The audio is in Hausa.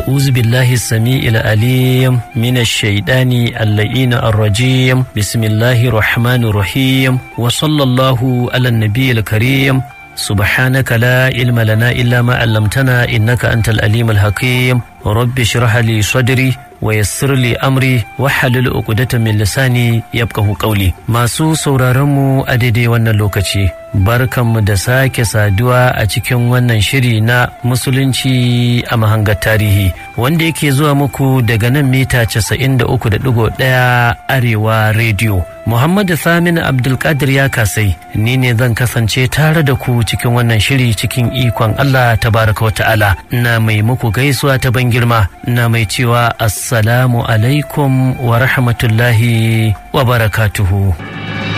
أعوذ بالله السميع العليم من الشيطان اللئين الرجيم بسم الله الرحمن الرحيم وصلى الله على النبي الكريم سبحانك لا علم لنا إلا ما علمتنا إنك أنت الأليم الحكيم رب اشرح لي صدري ويسر لي أمري وحلل عقدة من لساني يبقه قولي masu sauraronmu a daidai wannan lokaci barkanmu da sake saduwa a cikin wannan shiri na musulunci a mahangar tarihi wanda yake zuwa muku daga nan mita 93.1 arewa rediyo Muhammadu Samin Abdulkadir ya kasai ni ne zan kasance tare da ku cikin wannan shiri cikin ikon Allah tabaraka wa ta'ala na mai muku gaisuwa ta ban girma na mai cewa assalamu alaikum wa rahmatullahi wa barakatuhu.